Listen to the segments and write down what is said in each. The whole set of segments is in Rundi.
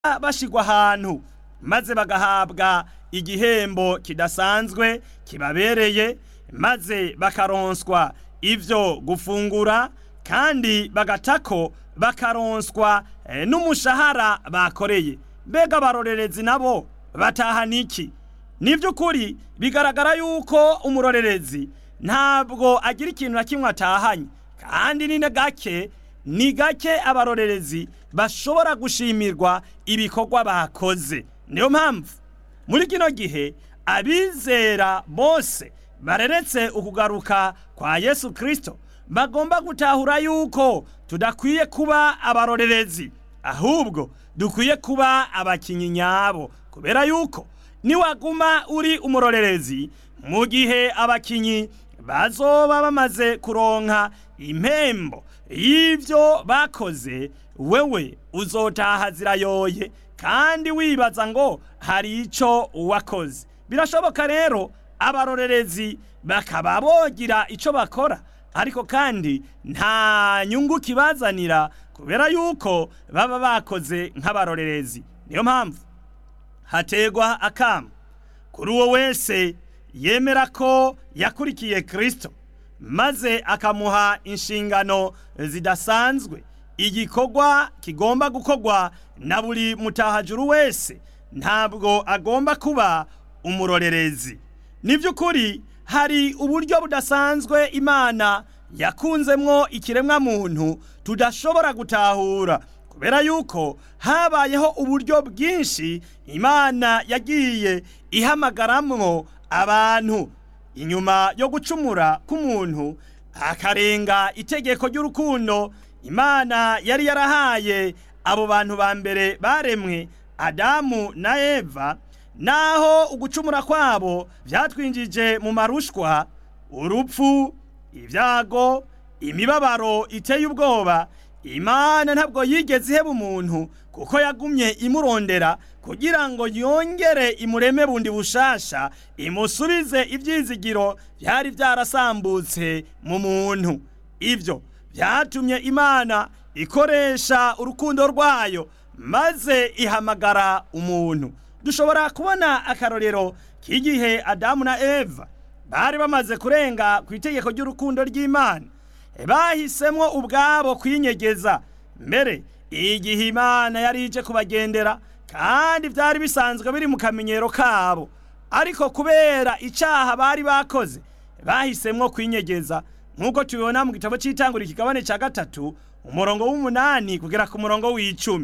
bashigwa ahantu maze bagahabwa igihembo kidasanzwe kibabereye maze bakaronswa ivyo gufungura kandi bagatako bakaronswa eh, n'umushahara bakoreye mbega abarorerezi nabo batahana iki ni by'ukuri bigaragara yuko umurorerezi ntabwo agira ikintu na kimwe atahanye kandi ni gake ni gake abarorerezi bashobora gushimirwa ibikorwa bakoze niyo mpamvu muri kino gihe abizera bose bareretse ukugaruka kwa yesu kirisito bagomba gutahura yuko tudakwiye kuba abarorerezi ahubwo dukwiye kuba abakinnyi nyabo kubera yuko niwaguma uri umurorerezi mu gihe abakinnyi bazoba bamaze kuronka impembo y'ibyo bakoze wewe uzotaha zirayoye kandi wibaza ngo hari icyo wakoze birashoboka rero abarorerezi bakaba bogira icyo bakora ariko kandi nta nyungu kibazanira kubera yuko baba bakoze nk'abarorerezi niyo mpamvu hategwa akamu kuri uwo wese yemera ko yakurikiye kirisito maze akamuha inshingano zidasanzwe igikorwa kigomba gukorwa na buri mutahajuru wese ntabwo agomba kuba umurorerezi ni by'ukuri hari uburyo budasanzwe imana yakunzemwo ikiremwamuntu tudashobora gutahura kubera yuko habayeho uburyo bwinshi imana yagiye ihamagaramwo abantu inyuma yo gucumura k'umuntu akarenga itegeko ry'urukundo imana yari yarahaye abo bantu ba mbere baremwe adamu na eva naho ugucumura kwabo byatwinjije mu marushwa urupfu ibyago imibabaro iteye ubwoba imana ntabwo yigeze iheba umuntu kuko yagumye imurondera kugira ngo yongere imureme bundi bushasha imusubize ibyizigiro byari byarasambutse mu muntu ibyo byatumye imana ikoresha urukundo rwayo maze ihamagara umuntu dushobora kubona akarorero k'igihe adamu na eva bari bamaze kurenga ku itegeko ry'urukundo ry'imana bahisemo ubwabo kwinyegeza mbere igihe imana yari ije kubagendera kandi byari bisanzwe biri mu kamenyero kabo ariko kubera icyaha bari bakoze bahisemo kwinyegeza nk'uko tubibona mu gitabo cy'itangura ikigabane cya gatatu umurongo w'umunani kugera ku murongo w'icumi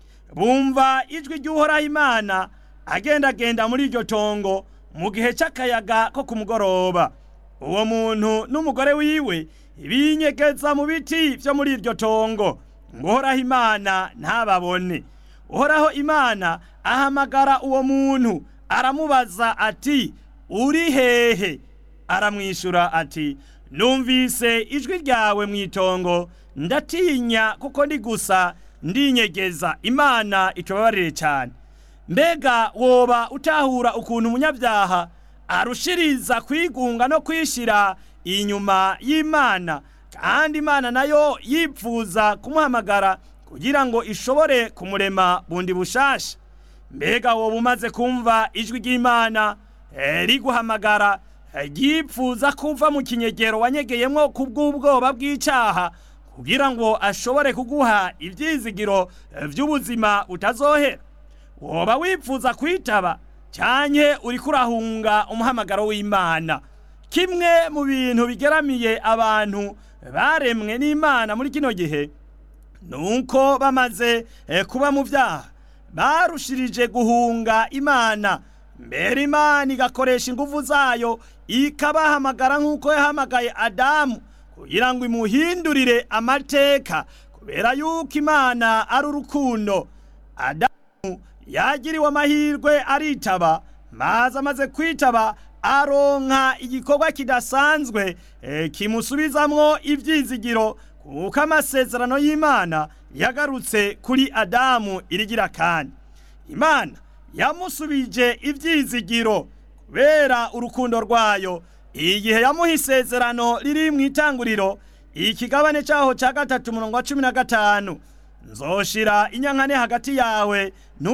bumva ijwi ry'uhoraho imana agendagenda muri iryo tongo mu gihe cy'akayaga ko ku mugoroba uwo muntu n'umugore wiwe binyegeza mu biti byo muri iryo tongo ngo uhoraho imana ntababone uhoraho imana ahamagara uwo muntu aramubaza ati uri hehe aramwishyura ati numvise ijwi ryawe mu itongo ndatinya kuko ndi gusa ndinyegeza imana itubabarire cyane mbega woba utahura ukuntu umunyabyaha arushiriza kwigunga no kwishyira inyuma y'imana kandi imana nayo yipfuza kumuhamagara kugira ngo ishobore kumurema bundi bushasha mbega woba umaze kumva ijwi ry'imana riguhamagara ryipfuza kuva mu kinyegero wanyegeyemo ku bw'ubwoba bw'icyaha kugira ngo ashobore kuguha ibyizigiro by'ubuzima utazohera woba wipfuza kwitaba cyane uri kurahunga umuhamagaro w'imana kimwe mu bintu bigeramiye abantu baremwe n'imana muri kino gihe ni uko bamaze kuba mu byaha barushirije guhunga imana mbere imana igakoresha ingufu zayo ikabahamagara nk'uko yahamagaye adamu kugira ngo imuhindurire amateka kubera yuko imana ari urukundo adamu yagiriwe amahirwe aritaba maze amaze kwitaba aronka igikorwa kidasanzwe kimusubizamwo ibyizigiro kuko amasezerano y'imana yagarutse kuri adamu irigira kandi imana yamusubije ibyizigiro kubera urukundo rwayo igihe yamuha isezerano riri mu itanguriro ikigabane cyaho cya gatatu umurongo wa cumi na gatanu nzoshira inyankane hagati yawe